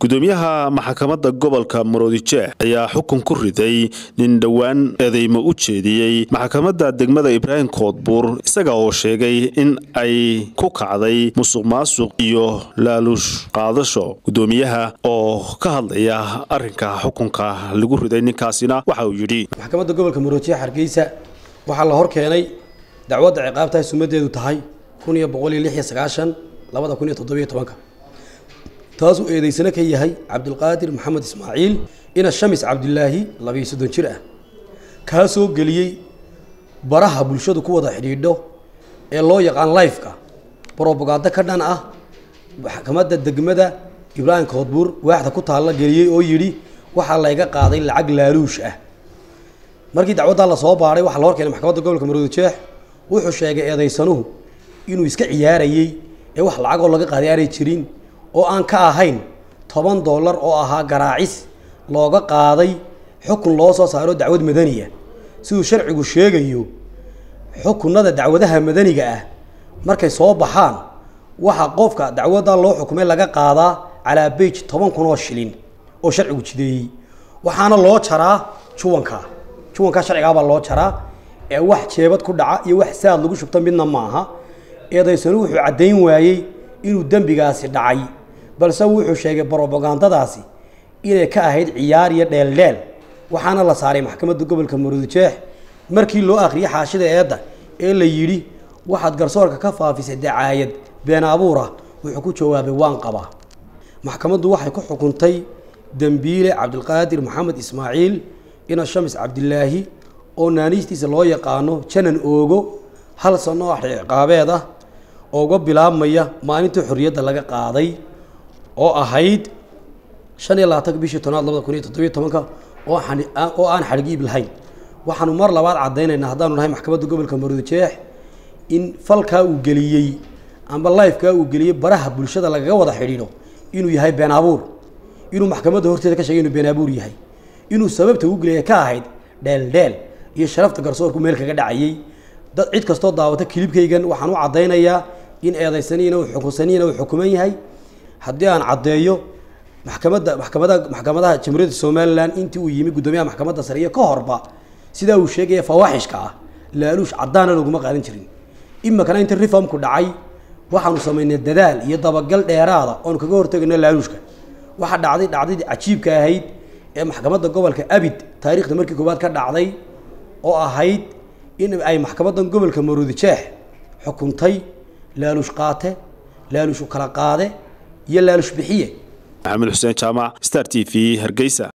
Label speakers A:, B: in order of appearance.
A: gudoomiyaha maxkamadda gobolka maroodijeex ayaa xukun ku riday nin dhowaan eedeymo u jeediyey maxkamadda degmada ibraahim koodbuur isaga oo sheegay in ay ku kacday musuq maasuq iyo laaluush qaadasho gudoomiyaha oo ka hadlaya arrinka xukunka lagu riday ninkaasina waxa uu yidhi
B: maxkamadda gobolka maroodijeex hargeysa waxaa la hor keenay dacwadda ciqaabtahay sumadeedu tahay kun iyo boqol iyo lix iyo sagaashan labada kun iyo toddobiyo tobanka taasuu eedeysano ka yahay cabdulqaadir maxamed ismaaciil ina shamis cabdilaahi labiyo soddon jir ah kaasoo geliyey baraha bulshadu ku wada xidhiidho ee loo yaqaan lifeka brobagando ka dhan ah maxkamadda degmada ibraahim koodbuur waaxda ku taalla geliyey oo yidhi waxaa layga qaaday lacag laaluush ah markii dacwaddaa lasoo baadhay waxaa la hor keenay maxkamadda gobolka maroodijeex wuxuu sheegay eedeysanuhu inuu iska ciyaarayey ee wax lacagoo laga qaaday aanay jirin oo aan ka ahayn toban dollar oo ahaa garaacis looga qaaday xukun loo soo saaro dacwad madaniya siduu sharcigu sheegayo xukunada dacwadaha madaniga ah markay soo baxaan waxaa qofka dacwaddaa loo xukumay laga qaadaa calaa bage toban kun oo shilin oo sharcigu jideeyey waxaana loo jaraa juwanka juwankaa sharcigaabaa loo jaraa ee wax jeebad ku dhaca iyo wax saad lagu shubto midna maaha eedaysanu wuxuu caddayn waayey inuu dembigaasi dhacay balse wuxuu sheegay brobagandadaasi inay ka ahayd ciyaar iyo dheeldheel waxaana la saaray maxkamadda gobolka maroodijeex markii loo akhriyay xaashida eedda ee la yidhi waxaad garsoorka ka faafisay dacaayad been abuur ah wuxuu ku jawaabay waan qabaa maxkamaddu waxay ku xukuntay dembiile cabdilqaadir maxamed ismaaciil ina shamis cabdilaahi oo naaniistiisa loo yaqaano janan oogo hal sano oo ciqaabeed ah oo uga bilaabmaya maalintii xorriyadda laga qaaday oo ahayd shan iyo labaatanka bishii tobnaad labada kun iyo toddobiyo tobanka oo oo aan xadhigiib lahayn waxaanu mar labaad caddaynaynaa haddaanu nahay maxkamadda gobolka maroodijeex in falkaa uu geliyey amba lifekaa uu geliyey baraha bulshada lagaga wada xidhiidho inuu yahay been abuur inuu maxkamadda horteeda ka sheegay inuu been abuur yahay inuu sababta uu geliyay ka ahayd dheeldheel iyo sharafta garsoorku meel kaga dhacayey dad cid kastoo daawata kilibkaygan waxaan u caddaynayaa in eedaysaniina uu xukunsaniina uu xukuman yahay haddii aan caddeeyo maxkamadda maxkamada maxkamadaha jamhuuriyadda somalilan intii uu yimi guddoomiyaha maxkamadda sare iyo ka horba sidaa uu sheegaya fawaaxishka ah laaluush caddaana laguma qaadan jirin imikana inta reformku dhacay waxaanu samaynay dadaal iyo dabagal dheeraada oonu kaga hortagayno laaluushka waxaa dhacday dhacdadii cajiibka ahayd ee maxkamadda gobolka abid taariikhda markii koowaad ka dhacday oo ahayd in ay maxkamaddan gobolka maroodijeex xukuntay laaluush qaate laaluush u kala qaade iyo laaluush bixiye
A: maxamed xuseen jaamac star t v hargeysa